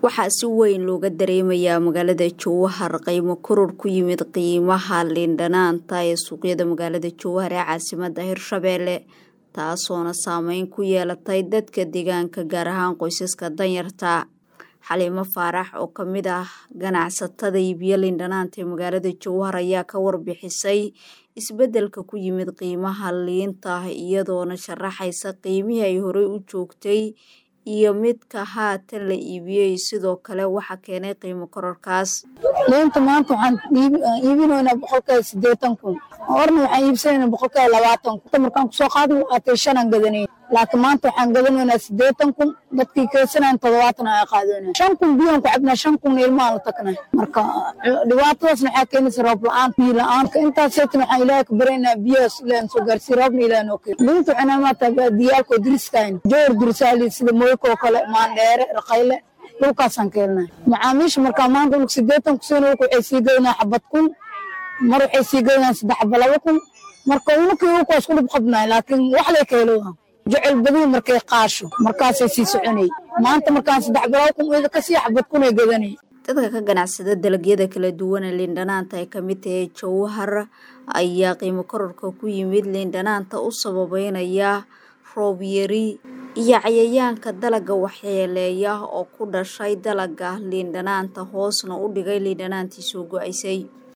waxaa si weyn looga dareemayaa magaalada jowhar qiimo koror ku yimid qiimaha liindhanaanta ee suuqyada magaalada jowhar ee caasimada hirshabeelle taasoona saameyn ku yeelatay dadka deegaanka gaar ahaan qoysaska danyarta xaliimo faarax oo kamid ah ganacsatada iibiyo liindhanaanta ee magaalada jowhar ayaa ka warbixisay isbedelka ku yimid qiimaha liinta iyadoona sharaxaysa qiimihii ay horey u joogtay iyo midka haatan la iibiyey sidoo kale waxa keenay qiimo kororkaas liinta maanta waxaan iibinaynaa boqolkiiba sideetan kun horna waxaan iibsanaynaa boqolkiiba labaatan kun markaan kusoo qaadi waatay shanaan gadanay laakiin maanta waxaan gadanaynaa sideetan kun dadkii keensanayn toddobaatan ay qaadanayn shan kun biyoon ku cabnaa shan kun ilmaan la tagnay marka dhibaatadaasna waxaa keenaysa roob la-aan biyo la-aan intaas seetan waxaan ilaahay ka baraynaa biyahaas ilaahan soo gaarsii roobna ilaahan oo keen liinta waxay maata baadiyaalka oo diriskayn joor dirisaali sida moyka oo kale maandheere raqayle dhulkaasaan keenay macaamiisha markaa maanta dhulka sideetan kusiina dhulka waxay sii gadanaa xabad kun mar waxay sii gadanaa saddex xaba laba kun marka unakii dhulka waa isku dhib qabnay laakiin wax lay ka helowa jecel badihi markay qaasho markaasay sii soconay maanta markaan saddex balaba kun ida kasii xabad kunay gadanay dadka ka ganacsada dalagyada kala duwan ee liindhanaanta ay kamid tahay jowhar ayaa qiimo kororka ku yimid liindhanaanta u sababeynaya roob yari iyo cayayaanka dalaga waxyeeleeya oo ku dhashay dalaga liindhanaanta hoosna u dhigay liindhanaantii soo go-aysay